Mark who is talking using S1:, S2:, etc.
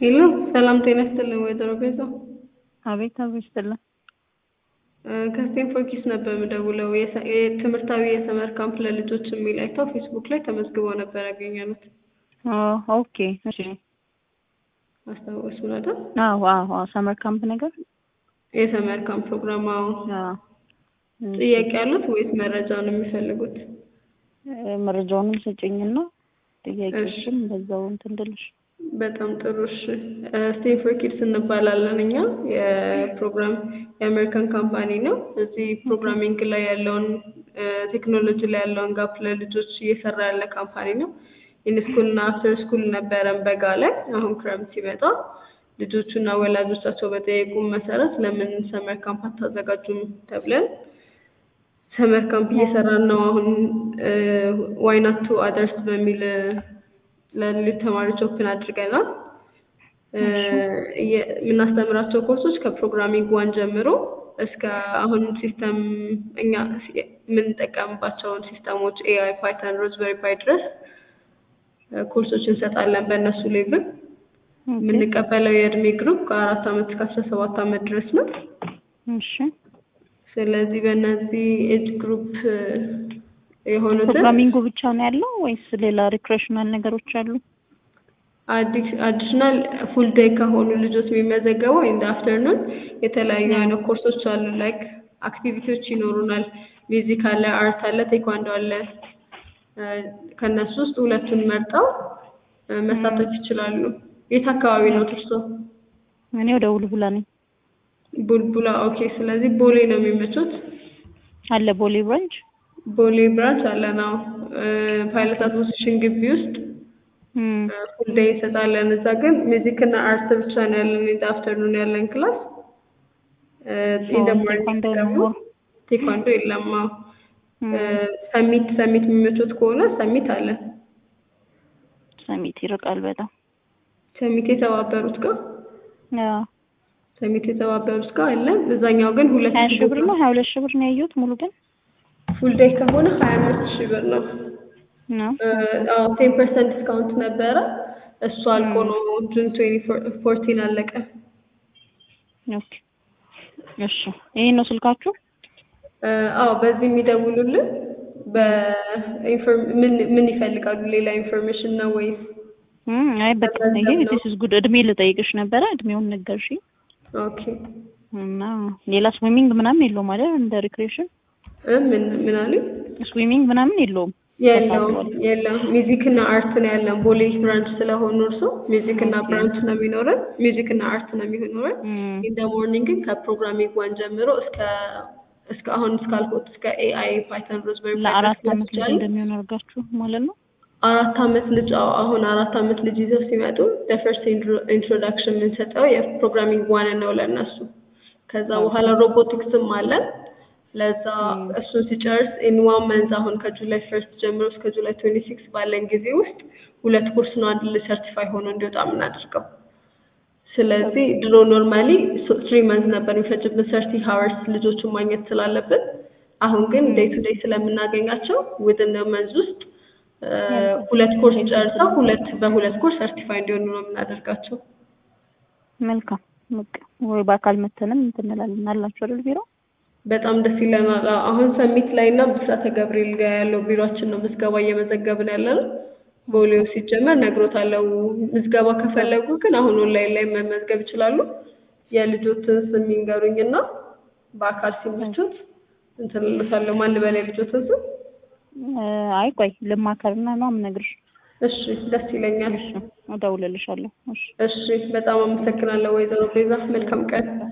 S1: ሄሎ ሰላም ጤና ይስጥልኝ ወይዘሮ ቤዛ
S2: አቤት አቤት ይስጥልን።
S1: ከስቴንፎርድ ኪስ ነበር የምደውለው የሰ- የትምህርታዊ የሰመር ካምፕ ለልጆች የሚል አይተው ፌስቡክ ላይ ተመዝግበው ነበር ያገኘኑት
S2: ኦ ኦኬ እሺ።
S1: አስታወሱ አይደል?
S2: አዎ አዎ አዎ ሰመር ካምፕ ነገር
S1: የሰመር ካምፕ ፕሮግራም አዎ።
S2: አዎ እሺ።
S1: ጥያቄ ያሉት ወይስ መረጃውን የሚፈልጉት?
S2: እ፣ መረጃውንም ስጭኝና ጥያቄዎችም በዛው እንትን እንድልሽ።
S1: በጣም ጥሩ እሺ። ስቴንፎርድ ኪድስ እንባላለን እኛ የፕሮግራም የአሜሪካን ካምፓኒ ነው። እዚህ ፕሮግራሚንግ ላይ ያለውን ቴክኖሎጂ ላይ ያለውን ጋፕ ለልጆች እየሰራ ያለ ካምፓኒ ነው። ኢንስኩል እና አፍተር ስኩል ነበረን በጋ ላይ። አሁን ክረምት ሲመጣ ልጆቹና ወላጆቻቸው በጠየቁን መሰረት ለምን ሰመር ካምፕ አታዘጋጁም ተብለን ሰመር ካምፕ እየሰራን ነው። አሁን ዋይ ናት ቱ አደርስ በሚል ለሌሎች ተማሪዎች ኦፕን አድርገናል። እ፣ እየ- የምናስተምራቸው ኮርሶች ከፕሮግራሚንግ ዋን ጀምሮ እስከ አሁን ሲስተም እኛ ሲ- የምንጠቀምባቸውን ሲስተሞች ኤአይ፣ ፓይተን፣ ሮዝበሪ ፓይ ድረስ እ፣ ኮርሶች እንሰጣለን በእነሱ ሌቭል።
S2: ኦኬ
S1: የምንቀበለው የእድሜ ግሩፕ ከአራት ዓመት እስከ አስራ ሰባት ዓመት ድረስ ነው።
S2: እሺ።
S1: ስለዚህ በእነዚህ ኤጅ ግሩፕ እ፣ የሆኑትን
S2: ፕሮግራሚንጉ ብቻ ነው ያለው ወይስ ሌላ ሪክሬሽናል ነገሮች አሉ?
S1: አዲሽናል ፉል ዴይ ከሆኑ ልጆች የሚመዘገበው ኢን አፍተርኑን የተለያዩ አይነት ኮርሶች አሉ። ላይክ አክቲቪቲዎች ይኖሩናል። ሚውዚክ አለ፣ አርት አለ፣ ቴኳንዶ አለ። እ፣ ከእነሱ ውስጥ ሁለቱን መርጠው እ፣ መሳተፍ ይችላሉ። የት አካባቢ ነው እርሶ?
S2: እኔ ወደ ውልቡላ ነኝ።
S1: ቡልቡላ። ኦኬ። ስለዚህ ቦሌ ነው የሚመቹት?
S2: አለ ቦሌ ብራንች።
S1: ቦሌ ብራንች አለ ነው። ፓይለት አሶሲሽን ግቢ ውስጥ
S2: እም፣
S1: ፉል ዴይ እንሰጣለን። እዛ ግን ሚውዚክ እና አርት ብቻ ነው ያለን ኢን አፍተርኑን ያለን ክላስ። ኢን ደ ሞርኒንግ
S2: ቴኳንዶ
S1: ደግሞ
S2: ነው።
S1: ቴኳንዶ የለም። አዎ።
S2: እም፣
S1: ሰሚት ሰሚት የሚመቹት ከሆነ ሰሚት አለ።
S2: ሰሚት ይርቃል በጣም።
S1: ሰሚት የተባበሩት ጋር
S2: አዎ
S1: ሰሚት የተባበሩት ጋር አለ። እዛኛው ግን ሁለት
S2: ሀያ ሺህ ብር ነው ሀያ ሁለት ሺህ ብር ነው ያየሁት ሙሉ ግን
S1: ፉል ዴይ ከሆነ ሀያ አምስት ሺህ ብር ነው።
S2: ነው።
S1: ቴን ፐርሰንት ዲስካውንት ነበረ። እሱ አልቆ ነው ጁን ትዌንቲ ፎርቲን አለቀ።
S2: ኦኬ እሺ። ይሄን ነው ስልካችሁ?
S1: እ፣ አዎ በዚህ የሚደውሉልን በኢንፎርም ምን ምን ይፈልጋሉ? ሌላ ኢንፎርሜሽን ነው ወይስ?
S2: እም፣ አይ በቃ ይሄ
S1: ገንዘብ ነው።
S2: ዲስ ኢዝ ጉድ እድሜ ልጠይቅሽ ነበረ እድሜውን ነገርሽኝ
S1: ኦኬ
S2: እና ሌላ ስዊሚንግ ምናምን የለውም አይደል? እንደ ሪክሬሽን
S1: እ፣ ምን ምን አሉኝ?
S2: ስዊሚንግ ምናምን የለውም።
S1: የለውም የለም። ሚውዚክ እና አርት ነው ያለን። ቦሌ ብራንች ስለሆኑ እርሶ ሚውዚክ እና
S2: ኦኬ።
S1: ብራንች ነው የሚኖረን። ሚውዚክ እና አርት ነው የሚኖረን።
S2: እም፣
S1: ኢን ደ ሞርኒንግ ግን ከፕሮግራሚንግ ዋን ጀምሮ እስከ እስከ አሁን እስካልኩት እስከ ኤአይ ፓይተን ሮዝበሪ
S2: ለአራት አመት ልጅ እንደሚሆን አድርጋችሁ ማለት ነው።
S1: አራት አመት ልጅ አዎ፣ አሁን አራት አመት ልጅ ይዘው ሲመጡ ፈርስት ኢንትሮዳክሽን የምንሰጠው የፕሮግራሚንግ ዋን ነው ለእነሱ። ከዛ በኋላ ሮቦቲክስም አለን። ለዛ እሱን ሲጨርስ ኢን ዋን መንዝ አሁን ከጁላይ ፈርስት ጀምሮ እስከ ጁላይ ትዌንቲ ሲክስ ባለን ጊዜ ውስጥ ሁለት ኮርስ ነው አንድ ልጅ ሰርቲፋይ ሆኖ እንዲወጣ የምናደርገው። ስለዚህ ድሮ ኖርማሊ ትሪ መንዝ ነበር የሚፈጅብን ሰርቲ ሀወርስ ልጆቹን ማግኘት ስላለብን፣ አሁን ግን ዴይ ቱ ዴይ ስለምናገኛቸው ውድን መንዝ ውስጥ እ፣ ሁለት ኮርስ ጨርሰው ሁለት በሁለት ኮርስ ሰርቲፋይ እንዲሆኑ ነው የምናደርጋቸው።
S2: መልካም በቃ ወይ በአካል መተንም እንትን እንላለን አላችሁ አይደል ቢሮ?
S1: በጣም ደስ ይለናል። አዎ፣ አሁን ሰሚት ላይ እና ብስራተ ገብርኤል ጋር ያለው ቢሮአችን ነው ምዝገባ እየመዘገብን ያለ ነው። ቦሌው ሲጀመር ነግሮታለሁ። ምዝገባ ከፈለጉ ግን አሁን ኦንላይን ላይ መመዝገብ ይችላሉ። የልጆትን ስም ይንገሩኝ እና በአካል ሲመቹት እንትን እልዎታለሁ። ማን ልበል የልጆትን ስም?
S2: እ፣ አይ ቆይ ልማከርና ነው የምነግርሽ።
S1: እሺ፣ ደስ ይለኛል።
S2: እሺ እደውልልሻለሁ። እሺ
S1: እሺ፣ በጣም አመሰግናለሁ ወይዘሮ ቤዛ። መልካም ቀን።